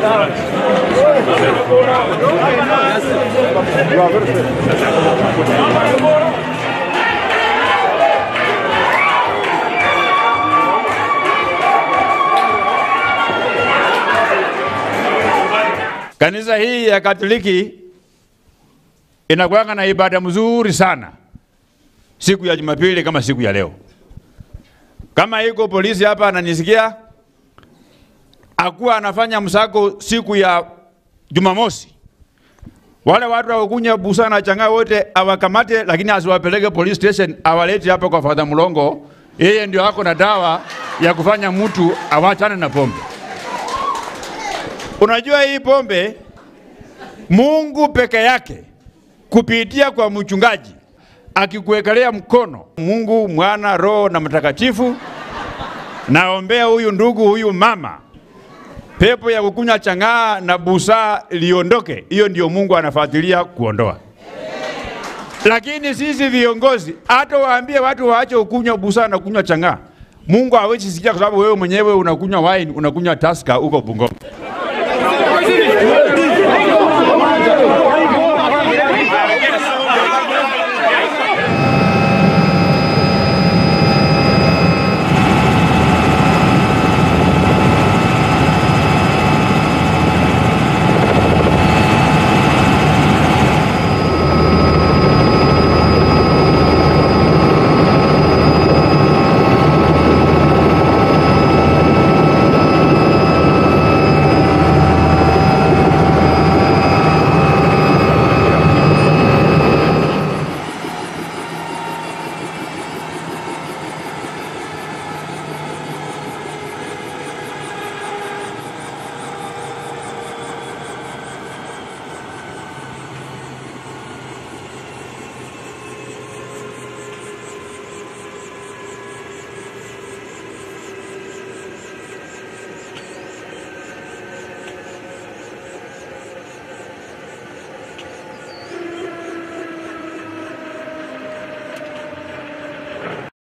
Kanisa hii ya Katoliki inakuwanga na ibada mzuri sana siku ya Jumapili kama siku ya leo. Kama iko polisi hapa ananisikia, akuwa anafanya msako siku ya Jumamosi, wale watu wakunya busa na changa wote awakamate, lakini asiwapeleke police station, awalete hapa kwa Father Mlongo. Yeye ndio ako na dawa ya kufanya mtu awachane na pombe. Unajua hii pombe Mungu peke yake kupitia kwa mchungaji akikuwekelea mkono, Mungu Mwana, Roho na Mtakatifu, naombea huyu ndugu, huyu mama, pepo ya kukunywa chang'aa na busaa liondoke. Hiyo ndio Mungu anafuatilia kuondoa. Lakini sisi viongozi, hata waambie watu waache kukunywa busaa na kunywa chang'aa, Mungu hawezi sikia, kwa sababu wewe mwenyewe unakunywa wine, unakunywa Tusker huko Bungoma.